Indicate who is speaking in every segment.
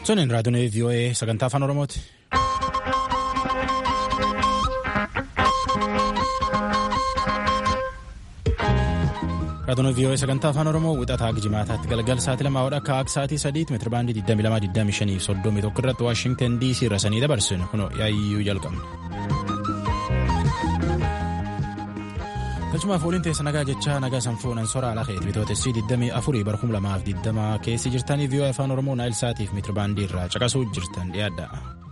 Speaker 1: Sunin raadiyoon VOA sagantaa afaan Oromooti. Raadiyoon VOA sagantaa afaan Oromoo wixataa jimaataatti galgal sa'aatii lamaa hodha akka akka sa'aatii sadiitti meetira baandii 22,25 soddomii tokko irratti Waashingtan DC irra sanii dabarsinu kunoo yaayyuu jalqabna. Galchumaaf waliin teessa nagaa jechaa nagaa sanfuun ansora ala keetu bitootessii 24 bara 2020 keessi jirtanii VOA afaan Oromoo naayil saatiif meetira baandii irraa caqasuu jirtan dhiyaadha.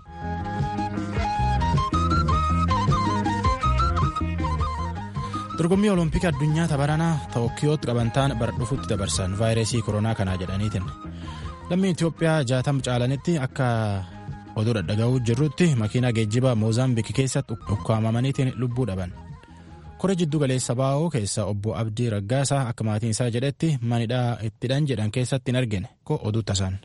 Speaker 1: dorgommii olompikii addunyaa tabaranaa tookiyootti qabantaan bara dhufutti dabarsan vaayirasii koronaa kanaa jedhaniitiin lammii itiyoophiyaa jaatam caalanitti akka oduu dhaga'uu jirrutti makiinaa geejjibaa moozaambiik keessatti ukkaamamaniitiin lubbuu dhaban kora jiddu galeessa baa'oo keessa obbo abdii raggaasaa akka maatiin isaa jedhetti manidhaa ittidhan jedhan keessatti hin argine ko oduu tasaan.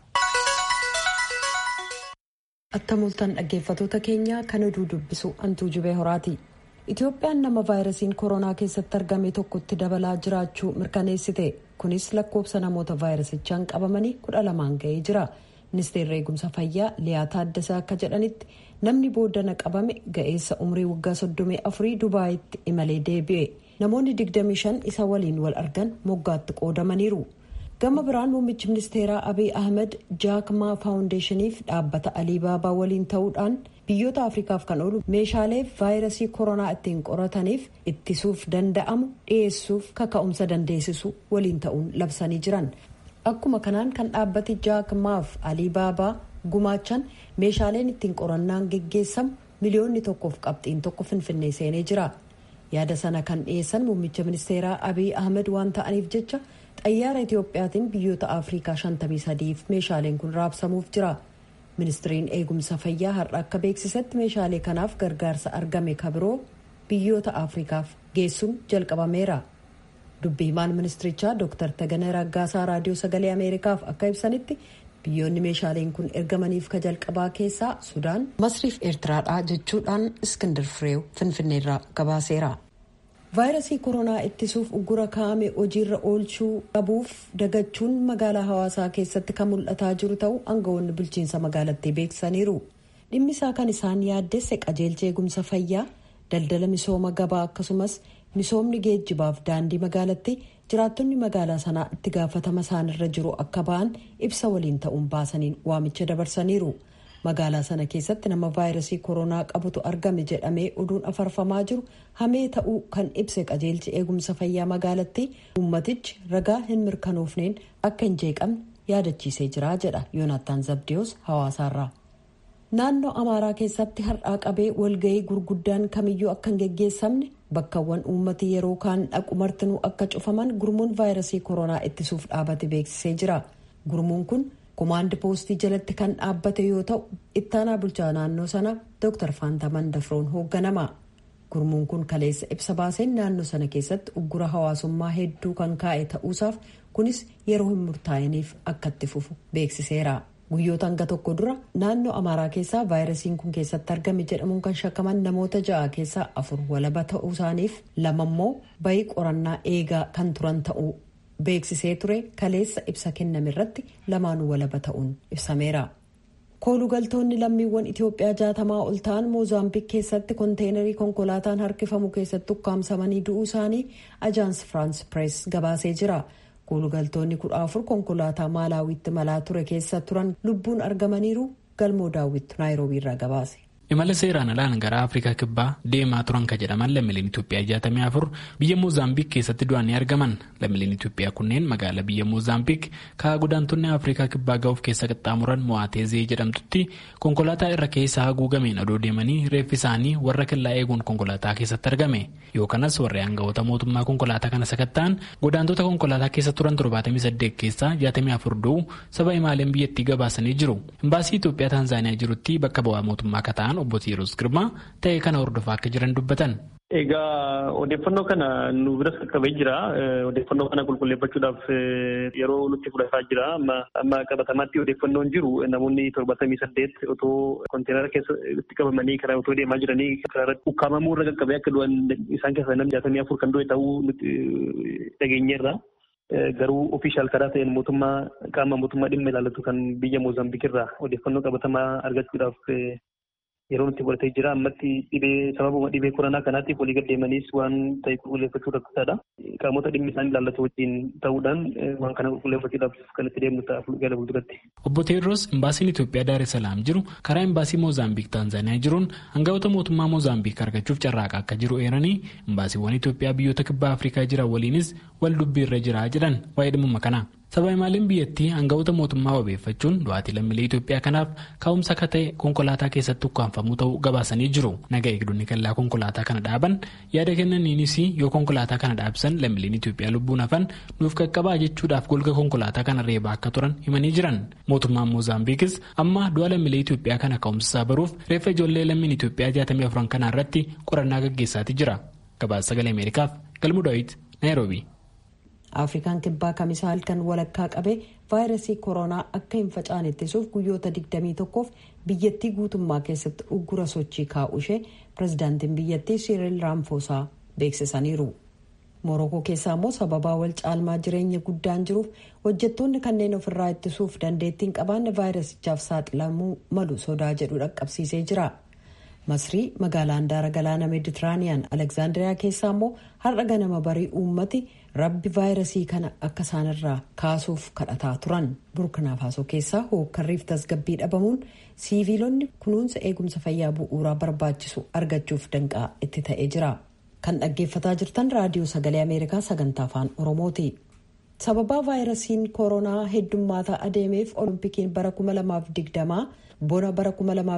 Speaker 2: attamultan dhaggeeffatoota keenyaa kan oduu dubbisu antuu jubee horaati. Itoophiyaan nama vaayirasiin koronaa keessatti argame tokkotti dabalaa jiraachuu mirkaneessite kunis lakkoofsa namoota vaayirasichaan qabamanii kudha lamaan ga'ee jira ministeerri eegumsa fayyaa liyaa taaddasaa akka jedhanitti namni booddana qabame ga'eessa umrii waggaa soddomii afurii dubaayitti imalee deebi'e namoonni digdamii shan isa waliin wal argan moggaatti qoodamaniiru gama biraan muummichi ministeeraa abiy ahmed jaakmaa faawundeeshiniif dhaabbata aliibaabaa waliin ta'uudhaan. biyyoota afrikaaf kan oolu meeshaalee vaayirasii koronaa ittiin qorataniif ittisuuf danda'amu dhiyeessuuf kaka'umsa dandeessisu waliin ta'uun labsanii jiran akkuma kanaan kan dhaabbati jaakmaaf aliibaabaa gumaachan meeshaaleen ittiin qorannaan geggeessamu miliyoonni tokkoof qabxiin tokko finfinnee seenee jira yaada sana kan dhiyeessan muummicha ministeeraa abiy ahmed waan ta'aniif jecha xayyaara itiyoophiyaatiin biyyoota afrikaa 53f meeshaaleen kun raabsamuuf jira. ministiriin eegumsa fayyaa har'a akka beeksisetti meeshaalee kanaaf gargaarsa argame kabiroo biyyoota afrikaaf geessuun jalqabameera dubbi himaan ministirichaa dr taganee raggaasaa raadiyoo sagalee ameerikaaf akka ibsanitti biyyoonni meeshaaleen kun ergamaniif ka jalqabaa keessaa sudaan masriif eertiraadha jechuudhaan iskindir fireew finfinneerraa gabaaseera. vaayirasii koronaa ittisuuf uggura kaa'ame hojiirra oolchuu qabuuf dagachuun magaalaa hawaasaa keessatti kan mul'ataa jiru ta'uu aangawoonni bulchiinsa magaalattii beeksisaniiru dhimmi isaa kan isaan yaaddesse qajeelcha eegumsa fayyaa daldala misooma gabaa akkasumas misoomni geejjibaaf daandii magaalatti jiraattonni magaalaa sanaa itti gaafatama isaanirra jiru akka ba'an ibsa waliin ta'uun baasaniin waamicha dabarsaniiru. magaalaa sana keessatti nama vaayirasii koronaa qabutu argame jedhamee oduun afarfamaa jiru hamee ta'uu kan ibse qajeelchi eegumsa fayyaa magaalatti uummatichi ragaa hin mirkanoofneen akka hin jeeqamne yaadachiisee jira jedha yoonaattaan zabdiyoos hawaasaarraa. naannoo amaaraa keessatti har'aa qabee walga'ii gurguddaan kamiyyuu akka hin geggeessamne bakkawwan uummati yeroo kaan dhaqu martinuu akka cufaman gurmuun vaayirasii koronaa ittisuuf dhaabate beeksisee jira gurmuun kun. komaandi poostii jalatti kan dhaabbate yoo ta'u ittaanaa bulchaa naannoo sana dr faantaman dafroon hoogganama gurmuun kun kaleessa ibsa baaseen naannoo sana keessatti uggura hawaasummaa hedduu kan kaa'e ta'uusaaf kunis yeroo hin murtaa'iniif akka itti fufu beeksiseera guyyoota hanga tokko dura naannoo amaaraa keessaa vaayirasiin kun keessatti argame jedhamuun kan shakkaman namoota ja'a keessaa afur walaba ta'uu isaaniif lamammoo bayii qorannaa eegaa kan turan ta'uu. beeksisee ture kaleessa ibsa kenname irratti lamaanuu walaba ta'uun ibsameera. koolugaltoonni lammiiwwan itiyoophiyaa jaatamaa ol ta'an moozaambiik keessatti konteenarii konkolaataan harkifamu keessatti ukkaamsamanii du'uu isaanii ajaans firaans pirees gabaasee jira. koolugaltoonni kudha afur konkolaataa maalaawiitti malaa ture keessa turan lubbuun argamaniiru galmoo daawwittu naayiroobii irraa gabaase.
Speaker 3: imala seeraan alaan gara afrikaa kibbaa deemaa turan ka jedhaman lammiileen itoophiyaa jaatamii afur biyya moozaambiik keessatti du'anii argaman lammiileen itoophiyaa kunneen magaalaa biyya moozaambiik ka'a godaantonni afrikaa kibbaa ga'uuf keessa qaxxaamuran mo'aateezee jedhamtutti konkolaataa irra keessa haguugameen adoo deemanii reeffi isaanii warra kellaa eeguun konkolaataa keessatti argame yookanas warri aangawoota mootummaa konkolaataa kana sakatta'an godaantota konkolaataa keessa turan 78 keessaa 64 du'uu saba imaaleen biyyattii gabaasanii jiru imbaasii itoophiyaa taanzaaniyaa jirutti bakka bu'aa mootummaa kataan obbo Tiiroos Girmaa ta'ee kana hordofaa akka jiran dubbatan.
Speaker 4: Egaa odeeffannoo kana nu biras qaqqabee jira. Odeeffannoo kana qulqulleeffachuudhaaf yeroo nutti fudhataa jira. Amma qabatamaatti odeeffannoon jiru namoonni torbatamii saddeet otoo konteenara keessa itti qabamanii karaa otoo deemaa jiranii karaa ukkaamamuu irra qaqqabee akka du'an isaan keessaa namni jaatamii afur kan du'e ta'uu nuti dhageenyeerra. garuu ofiishaal karaa ta'een mootummaa qaama mootummaa dhimma ilaallatu kan biyya Moozaambiik irraa odeeffannoo qabatamaa argachuudhaaf yeroo nutti fudhatee jira ammatti dhibee sababuma dhibee koronaa kanaatiif walii gad deemaniis waan ta'e qulqulleeffachuu rakkisaadha. Qaamota dhimmi isaan ilaallatu wajjin ta'uudhaan waan kana qulqulleeffachuudhaaf kan itti deemnu ta'a gara fuulduratti.
Speaker 3: Obbo Teedros imbaasiin Itoophiyaa Daar es Salaam jiru karaa imbaasii Moozaambiik Taanzaaniyaa jiruun hangafoota mootummaa Moozaambiik argachuuf carraaqa akka jiru eeranii imbaasiiwwan Itoophiyaa biyyoota kibbaa Afrikaa jiran waliinis wal dubbiirra jira jedhan waa'ee dhimma kanaa. Sabaahimaaliin biyyattii hangafoota mootummaa wabeeffachuun du'aatii lammiilee Itoophiyaa kanaaf ka'umsa akka ta'e konkolaataa keessatti ukkaanfamuu ta'uu gabaasanii jiru. Naga eegdonni kallaa konkolaataa kana dhaaban yaada kennaniinis yoo konkolaataa kana dhaabsan lammiileen Itoophiyaa lubbuun hafan nuuf qaqqabaa jechuudhaaf golga konkolaataa kana reebaa akka turan himanii jiran. Mootummaan Moozaambiikis amma du'a lammiilee Itoophiyaa kana ka'umsa baruuf reeffa ijoollee lammiin Itoophiyaa 64 kanaa irratti qorannaa gaggeessaatii jira. Gabaasa sagalee Ameerikaaf Galmuu Daawit Naayiroobii.
Speaker 2: afrikaan kibbaa kamisaa halkan walakkaa qabee vaayirasii koronaa akka hin facaane ittisuuf guyyoota 21f biyyattii guutummaa keessatti uggura sochii kaa'u ishee pirezidaantiin biyyattii siiriil raamfoosaa beeksisaniiru morokoo keessaa immoo sababaa wal caalmaa jireenya guddaan jiruuf hojjettoonni kanneen ofirraa ittisuuf dandeettiin qabaanne vaayirasichaaf saaxilamuu malu sodaa jedhu dhaqqabsiisee jira. masrii magaalaa handaara galaana meeditiraaniyaan alekzaandiriyaa keessaa immoo har'a ganama barii uummati rabbi vaayirasii kana akka isaanirraa kaasuuf kadhataa turan burkina faasoo keessaa hookkarriif tasgabbii dhabamuun siiviilonni kunuunsa eegumsa fayyaa bu'uuraa barbaachisu argachuuf danqaa itti ta'ee jira kan dhaggeeffataa jirtan raadiyoo sagalee ameerikaa sagantaa afaan oromooti. sababaa vaayirasiin koronaa heddummaataa adeemeef oloompikiin bara 2020 bona bara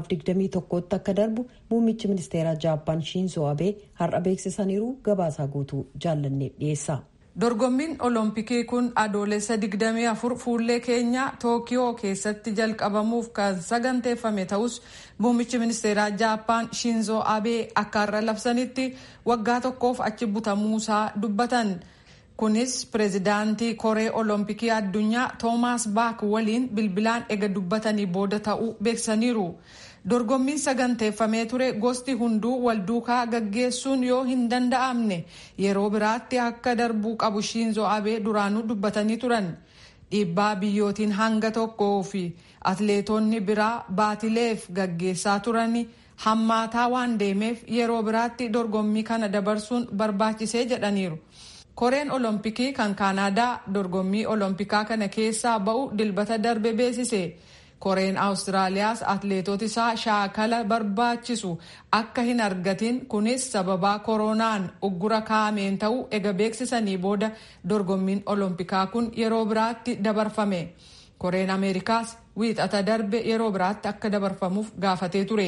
Speaker 2: 2021tti akka darbu muummichi ministeeraa jaappaan shiinzoo abee har'a beeksisaniiru gabaasaa guutuu jaallannee dhiyeessa.
Speaker 5: dorgommiin olompikii kun adoolessa 24 fuullee keenya tookiyoo keessatti jalqabamuuf kan saganteeffame ta'us muummichi ministeeraa jaappaan shiinzoo abee akka har'a labsanitti waggaa tokkoof achi butamuusaa dubbatan. kunis pireezidaantii koree olompikii addunyaa toomaas baak waliin bilbilaan ega dubbatanii booda ta'uu beeksisaniiru dorgommiin saganteeffamee ture gosti hunduu wal duukaa gaggeessuun yoo hin danda'amne yeroo biraatti akka darbuu qabu shiinzoo abee duraanuu dubbatanii turan dhiibbaa biyyootiin hanga tokkoo fi atleetonni biraa baatileef gaggeessaa turani hammaataa waan deemeef yeroo biraatti dorgommii kana dabarsuun barbaachisee jedhaniiru. koreen olompikii kan kaanaadaa dorgommii olompikaa kana keessaa ba'u dilbata darbe beeksise koreen awustiraaliyaas atleetota isaa shaakala barbaachisu akka hin argatin kunis sababaa koronaan uggura kaa'ameen ta'uu ega beeksisanii booda dorgommiin olompikaa kun yeroo biraatti dabarfame koreen ameerikaas wiixata darbe yeroo biraatti akka dabarfamuuf gaafatee ture.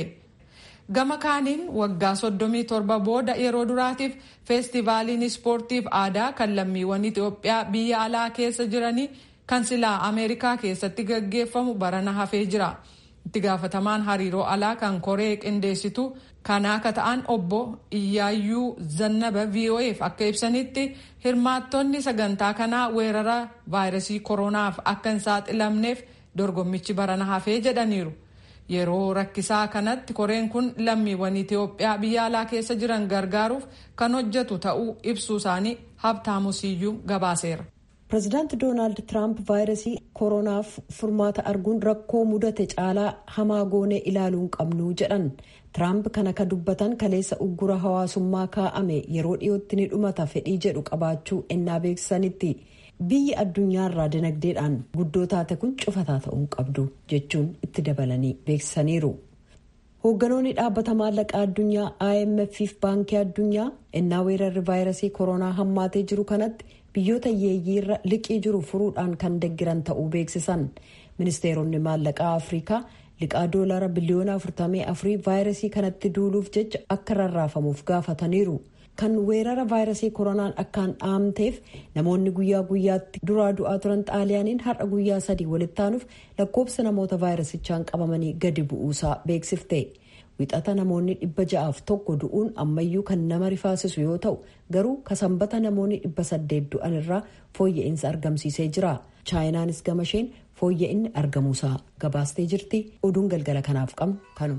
Speaker 5: gama kaaniin waggaa 37 booda yeroo duraatiif feestivaaliin ispoortiif aadaa kan lammiiwwan itiyoophiyaa biyya alaa keessa jiranii kan silaa ameerikaa keessatti gaggeeffamu barana hafee jira itti gaafatamaan hariiroo alaa kan koree qindeessitu kanaa akka ta'an obbo iyyaayyuu zannaba vo'eef akka ibsanitti hirmaattonni sagantaa kanaa weerara vaayirasii koronaaf akka hin saaxilamneef dorgommichi barana hafee jedhaniiru. yeroo rakkisaa kanatti koreen kun lammiiwwan itiyoophiyaa biyya alaa keessa jiran gargaaruuf kan hojjetu ta'uu ibsuu isaanii habtaamu siyyuu gabaaseera.
Speaker 2: pireezidaanti doonaald tiraamp vaayirasii koronaaf furmaata arguun rakkoo mudate caalaa hamaa goonee ilaaluun qabnu jedhan tiraamp kana ka dubbatan kaleessa uggura hawaasummaa kaa'ame yeroo dhiyootti ni dhumata fedhii jedhu qabaachuu ennaa beeksisanitti. biyyi addunyaarraa dinagdeedhaan guddoo taate kun cufataa ta'uu qabdu jechuun itti dabalanii beeksisaniiru. hoogganoonni dhaabbata maallaqaa addunyaa imf fi baankii addunyaa ennaa weerarri vaayirasii koronaa hammaatee jiru kanatti biyyoota hiyyeeyyiirra liqii jiru furuudhaan kan deggiran ta'uu beeksisan ministeeronni maallaqaa afrikaa liqaa doolaara biliyoona 44 vaayirasii kanatti duuluuf jecha akka rarraafamuuf gaafataniiru. kan weerara vaayirasii koronaan akkaan dhaamteef namoonni guyyaa guyyaatti duraa du'aa turan xaaliyaaniin har'a guyyaa sadii walitti aanuuf lakkoobsa namoota vaayirasichaan qabamanii gadi bu'uusaa beeksifte wixata namoonni dhibba ja'aaf tokko du'uun ammayyuu kan nama rifaasisu yoo ta'u garuu kasanbata namoonni dhibba saddeet du'an irraa fooyya'insa argamsiisee jira chaayinaanis gama isheen fooyya'inni argamuusaa gabaastee jirti oduun galgala kanaaf qabnu kanuma.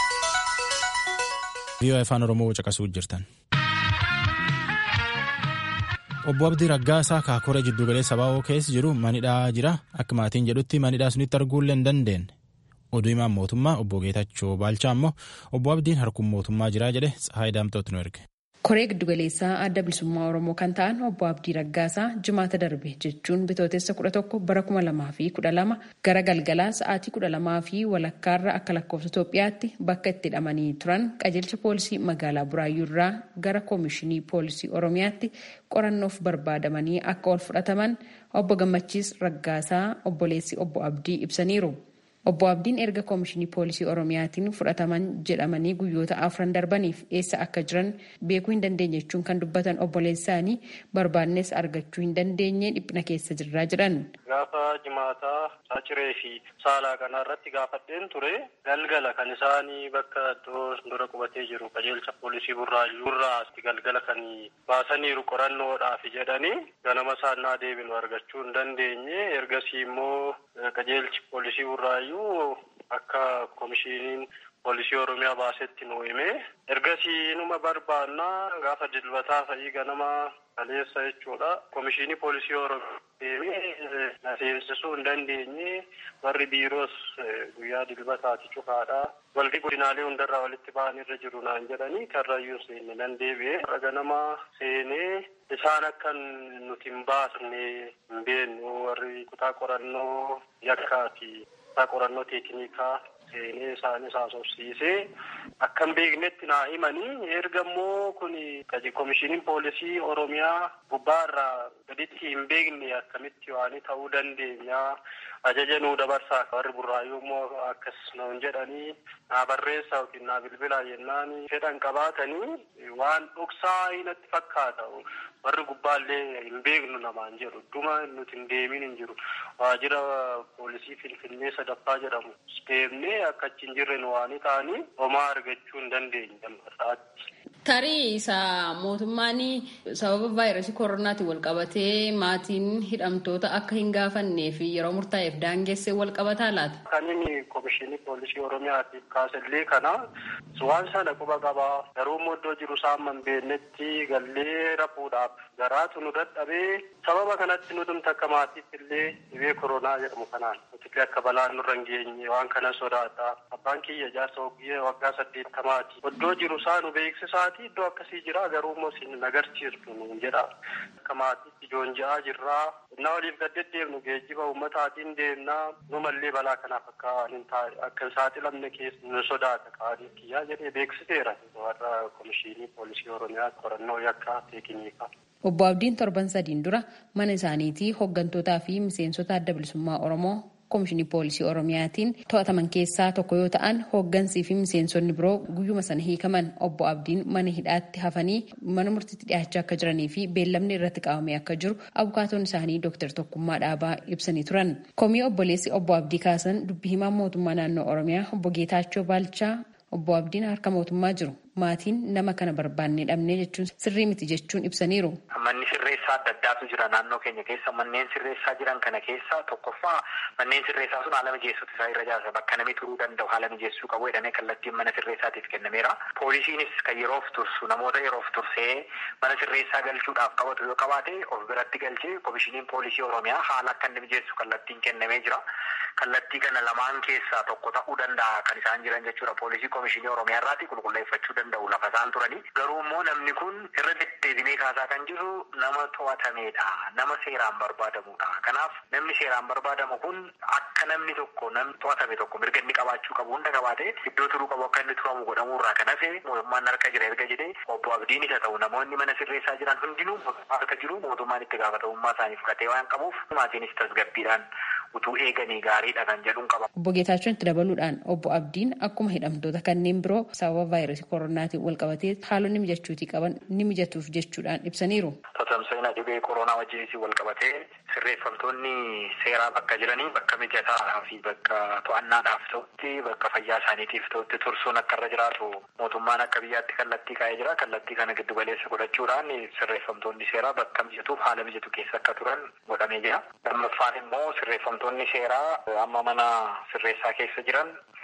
Speaker 1: vii'oo afaan oromoo caqasuu jirtan. obbo Abdii Raggaasaa Kaakoree Jiddugaleessa Baawoo keessa jiru manidhaa jira. Akka maatiin jedhutti manidhaa sunitti arguullee hin dandeenye. Oduu himaan mootummaa obbo Geetachoo Baalchaa immoo obbo Abdiin harkuun mootummaa jira jedhe Tsahaay Daamtooti nu erge.
Speaker 6: koree giddugaleessaa adda bilisummaa oromoo kan ta'an obbo abdii raggaasaa jimaata darbe jechuun bitootessa kudha tokko bara kuma lamaa fi kudha lama gara galgalaa sa'aatii kudha lamaa fi walakkaarra akka lakkoofsa itoophiyaatti bakka itti hidhamanii turan qajeelcha poolisii magaalaa buraayyuu irraa gara koomishinii poolisii oromiyaatti qorannoof barbaadamanii akka ol fudhataman obbo gammachiis raggaasaa obboleessi obbo abdii ibsaniiru. Obbo Abdiin erga koomishinii poolisii Oromiyaatiin fudhataman jedhamanii guyyoota afran darbaniif eessa akka jiran beekuu hin dandeenye jechuun kan dubbatan obboleessaanii barbaannes argachuu hin dandeenye dhiphina keessa jirraa jedhan.
Speaker 7: Gaafa jimaataa saaciree fi saalaa kanaa irratti gaafadheen ture galgala kan isaanii bakka iddoo dura qubatee jiru qajeelcha poolisii burraayyuu irraa galgala kan baasaniiru qorannoodhaaf jedhanii ganama isaannaa deebinu argachuu hin dandeenye ergasii immoo qajeelchi poolisii burraayyuu akka koomishiniin poolisii oromiyaa baasetti nu hime ergasii numa barbaannaa gaafa dilbataa fa'ii ganama kaleessa jechuudha koomishinii poolisii oromiyaa deemee na seensisuu hin dandeenye warri biiroos guyyaa dilbataati cufaadha walqi godinaalee hundarraa walitti ba'an irra jiru naan jedhanii karrayyuu seenne nan deebi'e har'a ganama seenee isaan akka nuti hin baasne hin beeknu warri kutaa qorannoo yakkaati kutaa qorannoo teeknikaa seenee isaanis haasofsiisee akka hin beeknetti naa himanii erga immoo kun koomishiniin poolisii oromiyaa gubbaarraa gaditti hin beekne akkamitti waan ta'uu dandeenya ajaja nuu dabarsaa warri burraayyuu immoo akkas nuun jedhanii naa barreessaa yookiin naa bilbilaa jennaan fedhan qabaatanii waan dhoksaa natti fakkaata warri gubbaallee hin beeknu namaan jedhu dhuma nuti hin deemin hin jiru waajjira poolisii finfinnee sadaffaa jedhamu deemnee akka achi hin jirre nu waan ta'anii homaa argachuu hin dandeenye lammarraatti.
Speaker 6: Tarii isa mootummaan sababa vaayirasii koronaatiin wal qabatee maatiin hidhamtoota akka hin gaafannee fi yeroo murtaa'eef daangessee wal qabataa laata?
Speaker 7: Kan inni koomishinii poolisii oromiyaatiif kaasellee kana waan sana quba qabaa garuu immoo iddoo jiru saamma hin beeknetti gallee rafuudhaaf garaatu nu dadhabee sababa kanatti nutumta akka maatiitti illee dhibee koronaa jedhamu kanaan nuti akka balaan nurra hin geenye waan kana sodaata abbaan kiyya jaarsa oggiyee waggaa saddeettamaati iddoo jiru isaa nu beeksisaati iddoo akkasii jira garuu immoo isin agarsiistu nuun jedha akka maatiitti ijoon ja'aa jirraa innaa waliif gaddeddeemnu geejjiba ummataatiin deemnaa numallee balaa kanaaf akka hin saaxilamne keessa nu sodaata qaanii kiyyaa jedhee beeksiseera warra komishinii poolisii oromiyaa qorannoo yakkaa teekiniikaa.
Speaker 6: Obbo Abdiin torban sadiin dura mana isaaniitii hooggantootaa fi miseensota adda bilisummaa Oromoo koomishinii poolisii Oromiyaatiin to'ataman keessaa tokko yoo ta'an hooggansii fi miseensonni biroo guyyuma sana hiikaman obbo Abdiin mana hidhaatti hafanii mana murtiitti dhiyaachaa akka jiranii fi beellamni irratti qabamee akka jiru abukaatoon isaanii Dr. Tokkummaa Dhaabaa ibsanii turan. Komii obboleessi obbo Abdii kaasan dubbii himaa mootummaa naannoo Oromiyaa obbo Geetaachoo Baalchaa obbo Abdiin harka mootummaa jiru. maatiin nama kana barbaannee dhabnee jechuun sirrii miti jechuun ibsaniiru.
Speaker 8: Manni sirreessaa adda addaatu jira naannoo keenya keessa manneen sirreessaa jiran kana keessa tokkoffaa manneen sirreessaa sun haala mijeessuutu isaa irra jaarsa bakka namni turuu danda'u haala mijeessuu qabu jedhamee kallattiin mana sirreessaatiif kennameera. Poolisiinis kan yeroof tursu namoota yeroof tursee mana sirreessaa galchuudhaaf qabatu yoo qabaate of biratti galchee komishiniin poolisii oromiyaa haala akka inni mijeessu kallattiin kennamee jira. Kallattii kana lamaan keessaa tokko ta'uu danda'a kan isaan jiran jechuudha. Poolisii komishinii oromiyaa irraati qulqulleeffachuu danda'u lafa isaan turanii. Garuu immoo namni kun irra deddeebinee kaasaa kan jiru nama to'atameedha. Nama seeraan barbaadamudha. Kanaaf namni seeraan barbaadamu kun akka namni tokko namni to'atame tokko mirga inni qabaachuu qabu hunda qabaate iddoo turuu qabu akka inni turamu godhamuu irraa kan hafe mootummaan harka jira erga jedhee obbo Abdiin isa ta'u namoonni mana sirreessaa jiran hundinuu harka jiru mootummaan itti gaafatamummaa isaanii fudhatee waan qabuuf maatiinis tasgabbiidhaan utuu eeganii gaariidha kan jedhuun qaba.
Speaker 6: Obbo Geetaachoon itti dabaluudhaan obbo Abdiin akkuma hidhamtoota kanneen biroo sababa vaayirasii koronaatiin wal qabatee haalonni mijachuutii qaban ni mijatuuf jechuudhaan ibsaniiru.
Speaker 8: Tatamsa'ina dhibee koronaa wajjinis wal qabatee sirreeffamtoonni seeraa bakka jiranii bakka mijataa fi bakka to'annaadhaaf ta'utti bakka fayyaa isaaniitiif ta'utti tursuun akka irra jiraatu mootummaan akka biyyaatti kallattii kaa'ee jira. Kallattii kana giddu galeessa godhachuudhaan sirreeffamtoonni seeraa bakka mijatuuf haala mijatu keessa akka turan godhamee jira. Lammaffaan immoo sirreeffamtoonni seeraa amma mana sirreessaa keessa jiran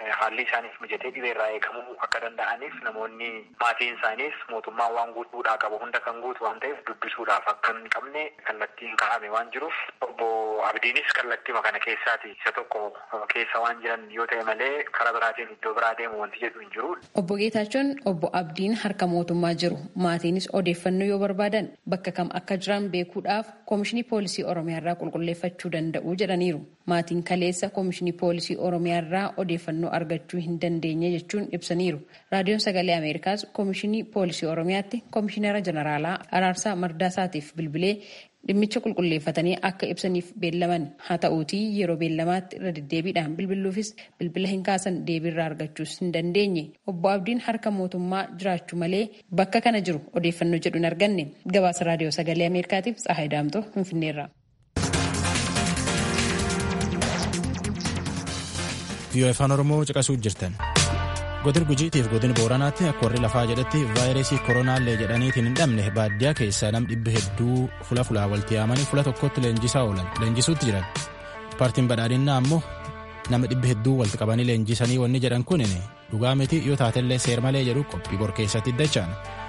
Speaker 8: haalli isaaniif mijatee dhibeerraa eegamuu akka danda'aniif namoonni maatiin isaaniis mootummaan waan guutuudhaa qabu hunda kan guutu waan ta'eef dubbisuudhaaf akka hin qabne kallattiin kaa'ame waan jiruuf obbo Abdiinis kallattiima kana keessaati isa tokko keessa waan jiran yoo ta'e malee karaa biraatiin iddoo biraa deemu wanti jedhu hin jiru.
Speaker 6: Obbo Geetaachoon obbo Abdiin harka mootummaa jiru maatiinis odeeffannoo yoo barbaadan bakka kam akka jiran beekuudhaaf koomishinii poolisii oromiyaa irraa qulqulleeffachuu danda'u jedhaniiru. Maatiin kaleessa koomishinii poolisii oromiyaa irraa odeeffannoo argachuu hin dandeenye jechuun ibsaniiru. Raadiyoon sagalee Ameerikaas koomishinii poolisii oromiyaatti koomishinara jeneraalaa Araarsaa Mardaasaatiif bilbilee dhimmicha qulqulleeffatanii akka ibsaniif beellaman haa ta'uutii yeroo beellamaatti irra deddeebiidhaan bilbiluufis bilbila hin kaasan deebiirraa argachuus hin dandeenye obbo Abdiin harka mootummaa jiraachuu malee bakka kana jiru odeeffannoo jedhu hin arganne gabaasa raadiyoo sagalee ameerikaatiif tsahayi daamtoo finfinneerra.
Speaker 1: Viiyoo afaan Oromoo caqasuu jirtan. godin gujiitiif godin booranaatti akka warri lafaa jedhetti vaayirasii koronaallee jedhaniitiin hin dhabne baadiyyaa keessaa nam dhibbi hedduu fula fulaa walitti yaamanii fula tokkotti leenjisaa oolan leenjisuutti jiran paartiin badhaadhinnaa ammoo nama dhibbi hedduu walitti qabanii leenjisanii wanni jedhan kun dhugaa miti yoo taatellee seer malee jedhu qophii bor keessatti iddachaan.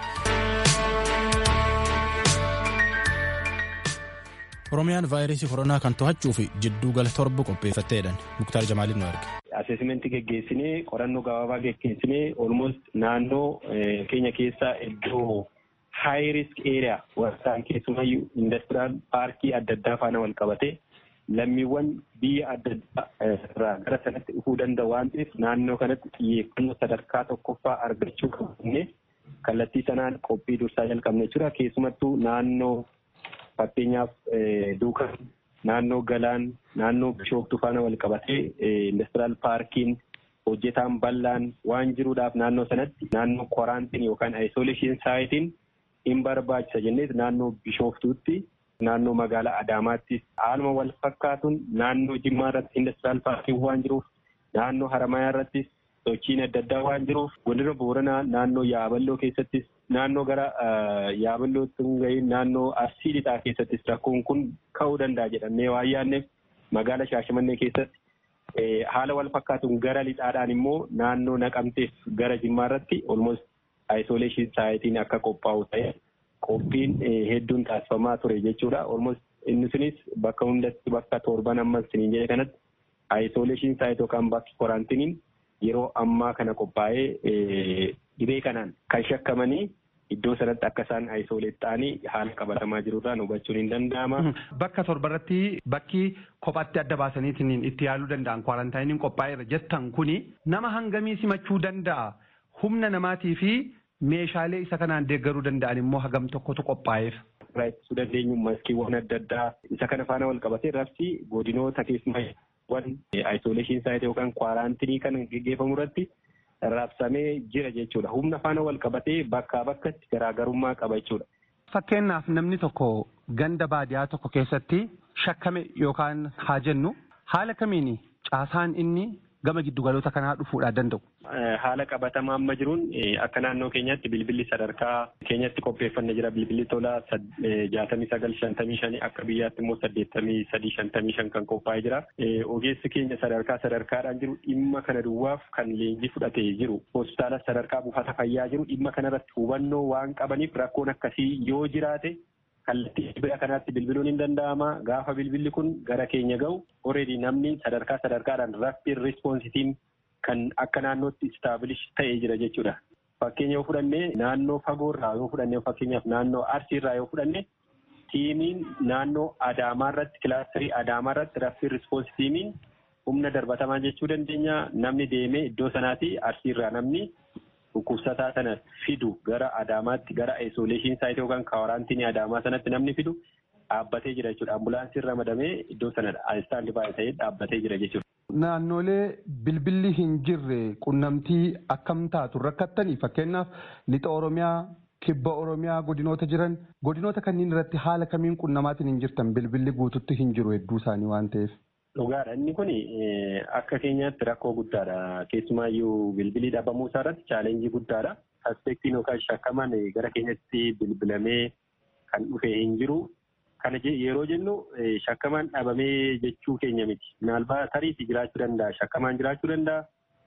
Speaker 1: oromiyaan vaayirasii koronaa kan to'achuuf jidduu gala torba qopheeffatteedhan muktaar jamaaliin nu arge.
Speaker 4: Aseesimentii geggeessinee qorannoo gabaabaa geggeessinee olmost naannoo keenya keessaa iddoo high risk area warraan keessumayyuu indastiraal paarkii adda addaa faana wal qabate lammiiwwan biyya adda addaa irraa gara sanatti dhufuu danda'u waan ta'eef naannoo kanatti xiyyeeffannoo sadarkaa tokkoffaa argachuu qabne kallattii sanaan qophii dursaa jalqabne jechuudha keessumattuu naannoo fakkeenyaaf duukan naannoo galaan naannoo bishooftuu faana wal qabatee indastiraal paarkiin hojjetaan bal'aan waan jiruudhaaf naannoo sanatti naannoo koraantiin yookaan ayisoleeshin saayitiin hin barbaachisa jennees naannoo bishooftuutti naannoo magaalaa adaamaattis haaluma wal fakkaatuun naannoo jimmaa irratti indastiraal paarkiin waan jiruuf naannoo haramayaa irrattis sochiin adda addaa waan jiruuf godina booranaa naannoo yaaballoo keessattis naannoo gara yaaballootti gahiin naannoo arsii lixaa keessattis rakkoon kun ka'uu danda'a jedhamee waan yaadneef magaala shaashamannee keessatti haala wal fakkaatuun gara lixaadhaan immoo naannoo naqamteef gara jimmaa irratti olmost ayisoleeshin saayitiin akka qophaa'u ta'e qophiin hedduun taasifamaa ture jechuudha. olmost inni sunis bakka hundatti bakka torban ammas siniin jedhe kanatti ayisoleeshin saayit yookaan bakki koraantiniin yeroo ammaa kana qophaa'ee dhibee kanaan kan shakkamanii iddoo sanatti akka isaan ayisoleet ta'anii haala qabatamaa jirurraan hubachuun hin danda'ama.
Speaker 9: Bakka torbarratti bakki kophaatti adda baasaniitiin itti yaaluu danda'an kwaarantaayiniin qophaa'eera jettan kuni nama hangamii simachuu danda'a humna namaatii fi meeshaalee isa kanaan deeggaruu danda'an immoo hagam tokkotu qophaa'eef.
Speaker 4: Irraa ittisuu dandeenyu maskiiwwan adda addaa isa kana faana wal qabatee rabsi godinoota keessumaa wan ayisoleeshin saayit yookaan kwaaraantinii kan geggeeffamu irratti raabsamee jira jechuudha. Humna faana wal qabatee bakkaa bakkatti garaagarummaa qaba jechuudha.
Speaker 9: Fakkeenyaaf namni tokko ganda baadiyaa tokko keessatti shakkame yookaan haa jennu haala kamiin caasaan inni gama giddugaloota kanaa dhufuudhaa danda'u.
Speaker 4: Haala qabatamaa amma jiruun akka naannoo keenyatti bilbilli sadarkaa keenyatti qopheeffanne jira bilbilli tolaa jaatamii sagal shantamii shanii akka biyyaatti immoo saddeettamii sadii shantamii shan kan qophaa'ee jira. Ogeessi keenya sadarkaa sadarkaadhaan jiru dhimma kana duwwaaf kan leenjii fudhatee jiru hospitaala sadarkaa buufata fayyaa jiru dhimma kanarratti hubannoo waan qabaniif rakkoon akkasii yoo jiraate kallattii bira kanaatti bilbiluun hin danda'ama gaafa bilbilli kun gara keenya ga'u already namni sadarkaa sadarkaadhaan rapid responsitiin kan akka naannootti istaabilish ta'ee jira jechuudha. Fakkeenya yoo fudhanne naannoo fagoorraa yoo fudhanne fakkeenyaaf naannoo arsiirraa yoo fudhanne tiimiin naannoo adaamaa irratti kilaasterii adaamaa irratti rapid response tiimiin humna darbatamaa jechuu dandeenya namni deemee iddoo sanaati arsiirraa namni dhukkubsataa sana fidu gara adaamaatti gara isoleeshin saayit yookaan kaawaraantinii adaamaa sanatti namni fidu dhaabbatee jira jechuudha. Ambulaansiin ramadamee iddoo sana istaandi baay'ee ta'ee dhaabbatee jira jechuudha.
Speaker 9: Naannolee bilbilli hin jirre qunnamtii akkam taatu rakkattanii fakkeenyaaf lixa Oromiyaa kibba Oromiyaa godinoota jiran godinoota kanneen irratti haala kamiin qunnamaatiin hin jirtan bilbilli guututti hin jiru hedduu isaanii waan ta'eef.
Speaker 4: Dhugaadha. Inni kun akka keenyaatti rakkoo guddaadha. Keessumaayyuu bilbilii dhabamuu isaa irratti chaalenjii guddaadha. Aspektiin yookaan shakkamaan gara keenyatti bilbilamee kan dhufe hin jiru. Kana yeroo jennu shakkamaan dhabamee jechuu keenya miti. Minaalbaa tariitii jiraachuu danda'a. Shakkamaan jiraachuu danda'a.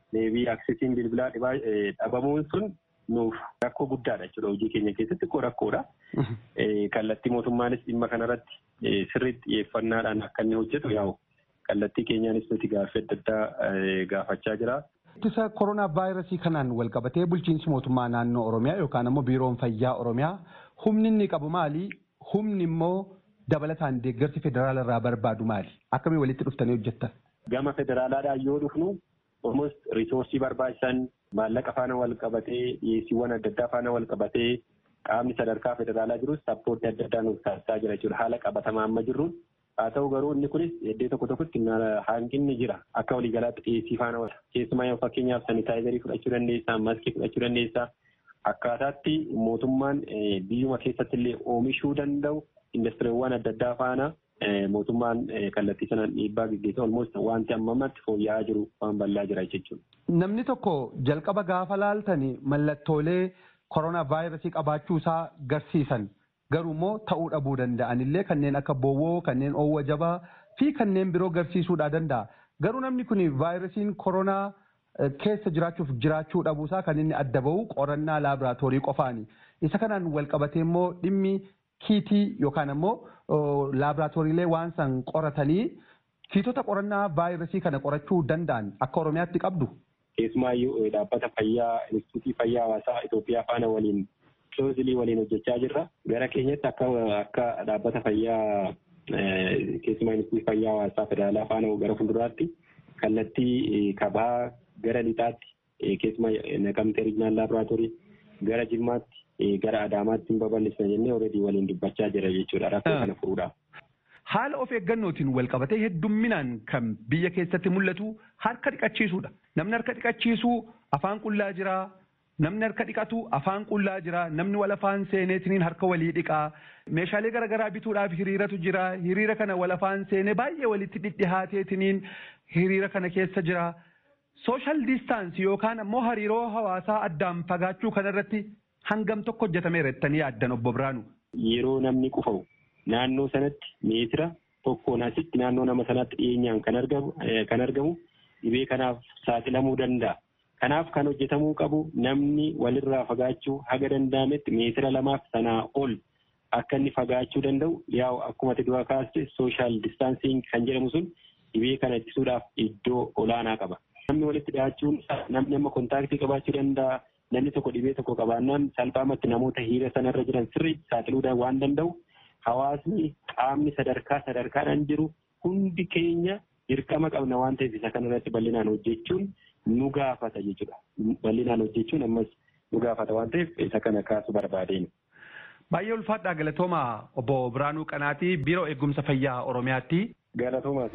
Speaker 10: deebii aksesiin bilbilaa dhabamuun sun nuuf rakkoo guddaadha jechuudha hojii keenya keessatti koo rakkoodha. Kallattii mootummaanis dhimma kanarratti sirriitti xiyyeeffannaadhaan akka inni hojjetu yaa'u kallattii keenyaanis nuti gaaffii adda addaa gaafachaa jira.
Speaker 9: Ittisa koronaa vaayirasii kanaan wal qabatee bulchiinsi mootummaa naannoo Oromiyaa yookaan immoo biiroon fayyaa Oromiyaa humni inni qabu maali? Humni immoo dabalataan deeggarsi federaala irraa barbaadu maali? Akkamii walitti dhuftanii hojjettan?
Speaker 10: Gama federaalaadhaan yoo dhufnu almost risoorsii barbaachisan maallaqa faana wal qabatee dhiyeessiiwwan adda addaa faana wal qabatee qaamni sadarkaa federaalaa jirus sappoortii adda addaa nuuf taasisaa jira jechuudha haala qabatamaa amma jirruun. Haa ta'u garuu inni kunis iddoo tokko tokkotti hanqinni jira akka waliigalaatti dhiyeessii faana wal keessumaa yoo fakkeenyaaf sanitaayizarii fudhachuu dandeessaa maskii fudhachuu dandeessaa akkaataatti mootummaan biyyuma keessatti illee oomishuu danda'u indastiriiwwan adda addaa faana mootummaan kallattii sanaan dhiibbaa gaggeessa olmoos wanti amma ammatti fooyya'aa jiru waan bal'aa jira jechuudha.
Speaker 9: Namni tokko jalqaba gaafa laaltani mallattoolee koronaa vaayirasii qabaachuu isaa garsiisan garuu immoo ta'uu dhabuu danda'an illee kanneen akka bowwoo kanneen oowwa jabaa fi kanneen biroo garsiisuudhaa danda'a. Garuu namni kun vaayirasiin koronaa keessa jiraachuuf jiraachuu dhabuusaa kan inni adda bahu qorannaa laaboraatoorii qofaani. Isa kanaan wal qabatee immoo dhimmi kiitii yookaan immoo laaboraatooriilee waan san qoratanii kiitota qorannaa vaayirasii kana qorachuu danda'an akka Oromiyaatti qabdu.
Speaker 10: Keessumaayyuu dhaabbata fayyaa instituutii fayyaa hawaasaa Itoophiyaa faana waliin kiloozilii waliin hojjechaa jirra. Gara keenyatti akka akka dhaabbata fayyaa keessumaa instituutii fayyaa hawaasaa federaalaa faana gara fuulduraatti kallattii kabaa gara lixaatti keessumaa naqamtee riijinaal laaboraatoorii gara jimmaatti gara adaamaatti hin babal'isna jennee alreedii waliin dubbachaa jira jechuudha rakkoo kana furuudhaaf.
Speaker 9: Haala of eeggannootiin wal qabatee heddumminaan kan biyya keessatti mul'atu harka dhiqachiisuudha. Namni harka dhiqachiisuu afaan qullaa jira. Namni harka dhiqatu afaan qullaa jira. Namni wal afaan seeneetiniin harka walii dhiqaa. Meeshaalee garaagaraa bituudhaaf hiriiratu jira. Hiriira kana wal afaan seenee baay'ee walitti dhidhihaateetiniin hiriira kana keessa jira. Sooshaal diistaansii yookaan ammoo hariiroo hawaasaa addaan fagaachuu kanarratti hangam tokko hojjetameera jettanii yaaddan obbo Biraanu.
Speaker 10: Yeroo namni qufa'u naannoo sanatti meetira tokkoon asitti naannoo nama sanaatti dhiyeenyaan kan argamu kan argamu dhibee kanaaf saaxilamuu danda'a. Kanaaf kan hojjetamuu qabu namni walirraa fagaachuu haga danda'ametti meetira lamaaf sanaa ol akka inni fagaachuu danda'u yaa'u akkuma dura kaaste sooshaal distaansiing kan jedhamu sun dhibee kana ittisuudhaaf iddoo olaanaa qaba. Namni walitti dhi'aachuun namni amma kontaaktii qabaachuu danda'a. Namni tokko dhibee tokko qabaannaan salphaamatti namoota hiriira sanarra jiran sirriitti saaxiluu waan danda'u. Hawaasni qaamni sadarkaa sadarkaadhaan jiru hundi keenya dirqama qabna waan ta'eef isa kanarratti bal'inaan hojjechuun nu gaafata jechuudha. Bal'inaan hojjechuun ammas nu gaafata waan ta'eef isa kana kaasu barbaadeen.
Speaker 9: Baay'ee ulfaadhaa galatooma obbo Biraanuu Qanaatii Biiroo Eegumsa Fayyaa Oromiyaatti.
Speaker 10: Galatoomaa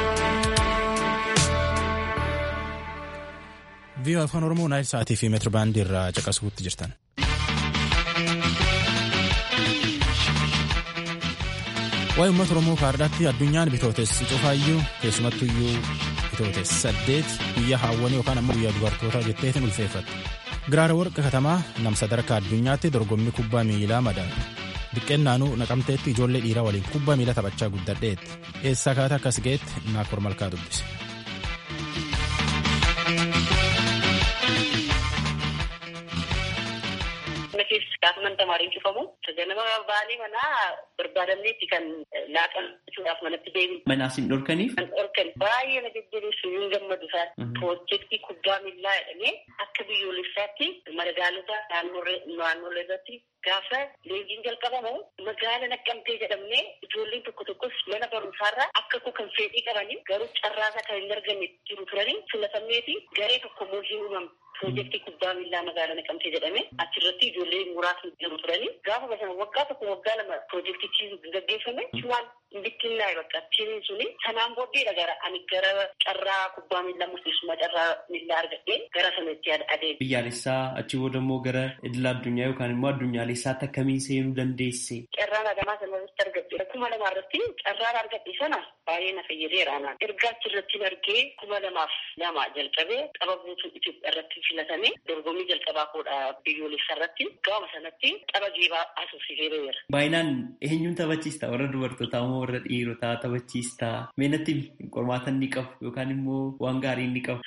Speaker 1: Viiyoo afaan Oromoo naayil sa'aatii fi meetira baandii irraa caqasuutti jirtan. Waa'ee uummata Oromoo kaardhaatti addunyaan bitootessi cufaayyuu keessumattuyyuu bitootes saddeet guyyaa haawwanii yookaan ammoo guyyaa dubartootaa jetteetiin ulfeeffatte. Giraara warqa katamaa nam sadarkaa addunyaatti dorgommii kubbaa miilaa madaala. Diqqeennaanuu naqamteetti ijoollee dhiiraa waliin kubbaa miilaa taphachaa guddadheetti. Eessaa kaata akkas ga'eetti naakkor malkaa dubbise.
Speaker 11: Gaafa tamariin cufamu ganama baanii manaa barbaadamneetti kan laaqachuudhaaf manatti deebiin.
Speaker 12: Manaas hin dhorkaniif?
Speaker 11: Kan dhorkan baay'ee na jajjabeessu hin gammadu isaati. Piroojeektii kubbaa miillaa jedhamee akka biyyoolessaatti magaalota naannolee irratti gaafa leenjiin jalqabamu magaala naqqamtee jedhamnee ijoolleen tokko tokkos mana barumsaarraa akka koo kan fedhii qabanii garuu carraasaa kan hin arganne jiru turanii filatamneeti garee tokko immoo hin uumamne. Piroojeektii kubbaa miillaa magaalaa naqamtee jedhame achirratti ijoollee muraasni jiru turanii gaafa sana waggaa tokko waggaa lama piroojeektichi gaggeeffame waan bittinnaa bakka tiimiin suni sanaan booddeedha gara ani gara carraa kubbaa miillaa murteessummaa carraa miillaa argadhee gara sanatti adeeme.
Speaker 12: Biyyaalessaa achi booda immoo gara idil addunyaa yookaan immoo addunyaalessaatti akkamiin seenuu dandeesse?
Speaker 11: Carraan adamaa sanarratti argadhe kuma lama irratti carraan argadhe sana baay'ee na fayyadeera anaan. Ergaa achirratti argee kuma lamaaf lama jalqabee qaba guutuu Itoophiyaa irratti filatame dorgommii jalqabaa koodha biyyoolessa irratti gaama sanatti qaba geebaa asuufsisee ba'eera.
Speaker 12: Baay'inaan eenyuun taphachiista warra dubartootaa moo warra dhiirotaa taphachiista? Meenatti qormaata ni qabu yookaan immoo waan gaarii ni qabu.
Speaker 11: Haalli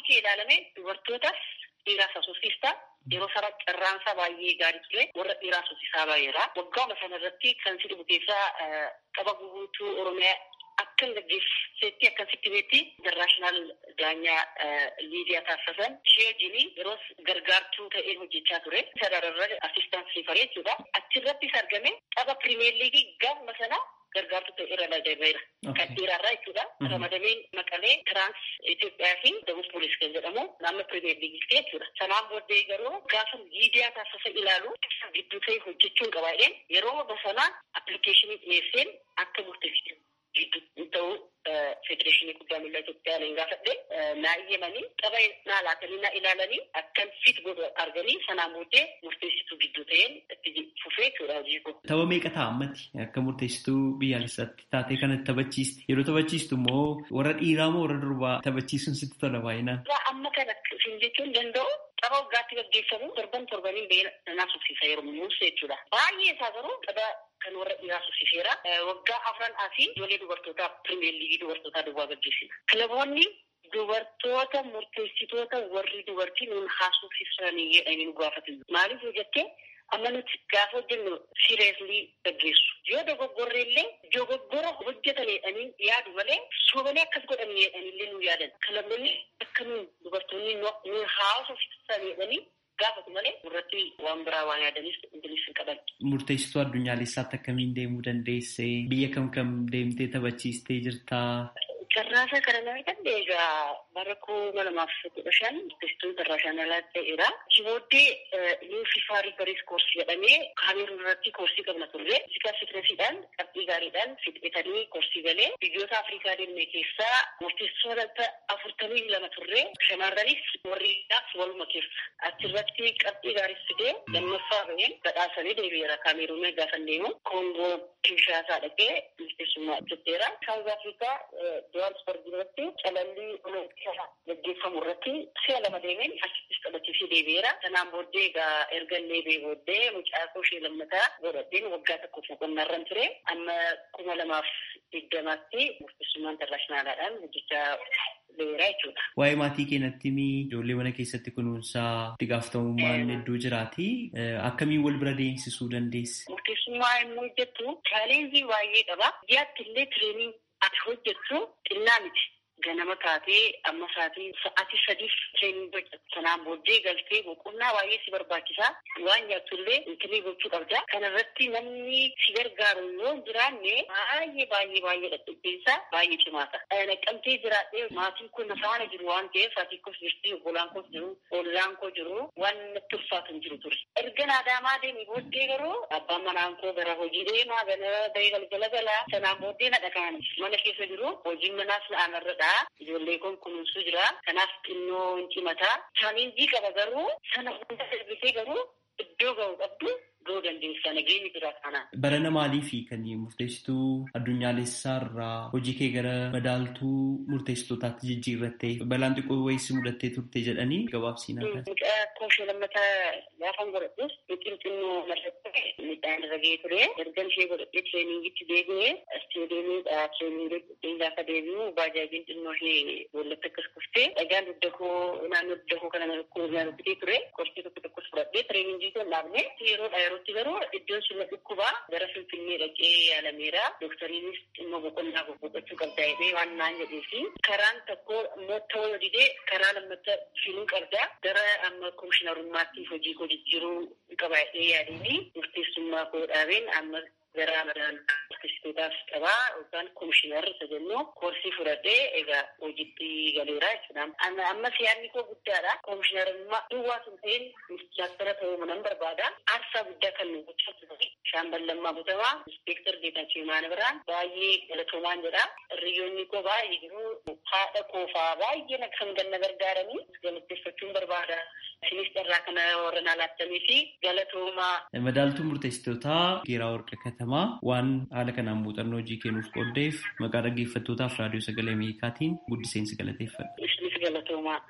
Speaker 11: achi ilaalame dubartootas dhiiraas haasofsiista. Yeroo sana carraansaa baay'ee gaarii ture warra dhiiraa haasofsiisaa baay'eedha. Waggaama sana irratti kan si dhibu keessaa qaba guutuu Oromiyaa akkan gaggeessetti akkasitti beetti internaashinaal daanyaa liidiyaa taasisan ishee wajjin yeroo gargaartuu ta'ee hojjechaa ture. Sarararra assistaansii faree jechuudha. Achirrattis argame tapha pirimeer liigii gaafuma sana gargaartuu ta'e irra ramadameera. Kan dhiiraarraa jechuudha. Ramadameen maqalee tiraans Itoophiyaa fi Dabus Poolis kan jedhamu naannoo pirimeer liigii jechuudha. Sanaan booddee garuu gaafa liidiyaa taasisa ilaalu gidduu ta'e hojjechuun qabaa'een yeroo basanaa appilikeeshinii dhiyeesseen akka murteessitu. gidduu ta'uu federeeshinii guddaa miilaa Itoophiyaa nan gaafadhe naa iyyamanii qaba naa laatanii naa ilaalanii akkan fit godhu arganii sanaan booddee murteessituu gidduu ta'een itti fufee jechuudha hojii koo.
Speaker 12: Tapha meeqa ta'a ammatti akka murteessituu biyyaalessaatti taatee kanatti taphachiisti yeroo taphachiistu immoo warra dhiiraa moo warra durbaa taphachiisuun sitti tola baay'inaan.
Speaker 11: Amma kana isin jechuun danda'u tapha waggaatti gaggeeffamu torban torbaniin beela nanaa suksiisa yeroo muumsa jechuudha. Baay'ee isaa garuu tapha kan warra dhiiraa suksiseera. Waggaa afran asii ijoollee dubartootaa pirimeer liigii dubartootaa duwwaa gaggeessina. Kilaboonni dubartoota murteessitoota warri dubartii nuun haasofsiisanii jedhanii nu gaafatan. Maaliif yoo jettee amma nuti gaafa hojjennu sireeslii gaggeessu. Yoo dogoggorre illee dogoggora hojjetan jedhanii yaadu malee sobalee akkas godhan jedhanillee nu yaadan. Kilaboonni akka nuun dubartoonni nuun haasofsiisan jedhanii gaafatu malee irratti waan biraa waan yaadanis ingilis hin qaban.
Speaker 12: Murteessituu addunyaalessaatti akkamiin deemuu dandeesse? Biyya kam kam deemtee taphachiistee jirtaa?
Speaker 11: Carraasaa kana nama danda'e egaa bara kuma lamaaf kudha shan murteessituun carraashaan alaa ta'eera. Booddee new fifa rifaris koorsii jedhamee kaameruun irratti koorsii qabna turre. Fiizikaa fitinesiidhaan qabxii gaariidhaan fixetanii koorsii galee biyyoota Afrikaa deemne keessaa murteessitoota afurtamii lama turre. Shamarranis warriidhaaf waluma keessa. Achirratti qabxii gaarii fidee lammaffaa baheen badhaasanii deebi'eera kaameruun gaafa deemu. Koongoo Kinshaasaa dhaqee murteessummaa hojjetteera. Saawuz Afrikaa Johannesburg irratti calallii gaggeeffamu irratti si'a lama deemeen achittis taphachiisee deebi'eera. Sanaan booddee egaa erga deebi'ee booddee mucaa koo ishee lammataa godhadheen waggaa tokko boqonnaa irra ture. Amma kuma lamaaf digdamaatti murteessummaa intarnaashinaalaadhaan hojjechaa beeraa jechuudha.
Speaker 12: Waa'ee maatii keenyatti ijoollee mana keessatti kunuunsaa itti gaafatamummaan hedduu jiraati. Akkamiin wal bira deemsisuu dandeessi?
Speaker 11: Murteessummaa immoo hojjettu chaalenjii baay'ee qaba. Biyyaatti illee tireening ati hojjettu xinnaa miti. Ganama taatee amma sa'aatii sa'aatii sadiif tireening hojjettu. Sanaan booddee galtee boqonnaa baay'ee si barbaachisaa. Waan nyaattu illee intinii gochuu qabda. Kana irratti namni si gargaaru yoo hin jiraanne baay'ee baay'ee baay'ee dhadhabbiinsaa baay'ee cimaata. Naqqamtee jiraadhee maatiin kun na faana jiru waan ta'eef ati kos jirti obbolaan kos jiru ollaan koo jiru waan natti ulfaatu hin jiru ture. Erga naadaamaa deemee booddee garuu abbaan manaan koo gara hojii deemaa gara bahee galgala galaa sanaan booddee na dhaqaan mana keessa jiru hojiin manaas na aanarradha. Ijoollee kun kunuunsuu jira. Kanaaf xinnoo hin cimataa. Chaalenjii qaba garuu sana hunda darbisee garuu iddoo ga'u qabdu ga'uu dandeessa. Nageenyi jira kana.
Speaker 12: Barana maaliifi kan murteessituu addunyaalessaa irraa hojii kee gara madaaltuu murteessitootaatti jijjiirrattee balaan xiqqoo wayii mudattee turte jedhanii gabaabsiinaa kan.
Speaker 11: Mucaa koomishee lammataa gaafan godhadhus biqil xinnoo mallattee midhaan irra ga'ee ture. Ergan ishee godhadhee tireeningitti deebi'ee isteediyeemiidha tireeningii gaafa deebi'u baajaajiin xinnoo ishee boollatti akkas kuftee dhagaan dugda koo naannoo dugda koo kana rukkutee ture. Qorsii tokko tokkos fudhadhee tireeningii kan dhaabne yeroodha yerootti garuu iddoon sun dhukkubaa gara finfinnee dhaqee yaalameera. Doktariinis dhimma boqonnaa boqochuu qabda jedhee waan naan jedhee fi karaan tokko immoo ta'uu didee karaa lammatta filuu qabda. Gara amma komishinarummaatti hojii koo jijjiiruu qaba jedhee yaadanii murteessummaa koo dhaabeen amma gara madaalaa murteessitootaaf qabaa yookaan komishinar isa jennu koorsii fudhadhee egaa hojiitti galeera jechuudha. Amma siyaanni koo guddaadha. Komishinarummaa duwwaa sun ta'een ministeera ta'uu nan barbaada. Aarsaa guddaa kan nu gochaa turani. Shaambal Lammaa Butamaa, Inspektar Geetaachoo Imaan Biraan baay'ee galatoomaan jedha. Hiriyyoonni koo baay'ee jiru. Haadha koo fa'aa baay'ee na kan ganna gargaaranii galateeffachuun barbaada. Isinis carraa kana warra naa laattanii fi galatoomaa.
Speaker 12: Madaaltuu murteessitootaa Geeraa Warqa Katamaa waan haala kanaan muuxannoo hojii kennuuf qooddeef maqaa dhaggeeffattootaaf raadiyoo sagalee Ameerikaatiin guddiseensi galateeffadha.
Speaker 11: Isinis galatoomaa.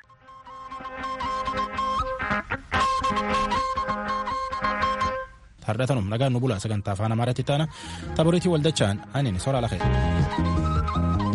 Speaker 1: Hardhatanum nagaan nu bulaa sagantaa afaan Amaaraatti taana taphoreetii waldachaan aniin soraa lafee.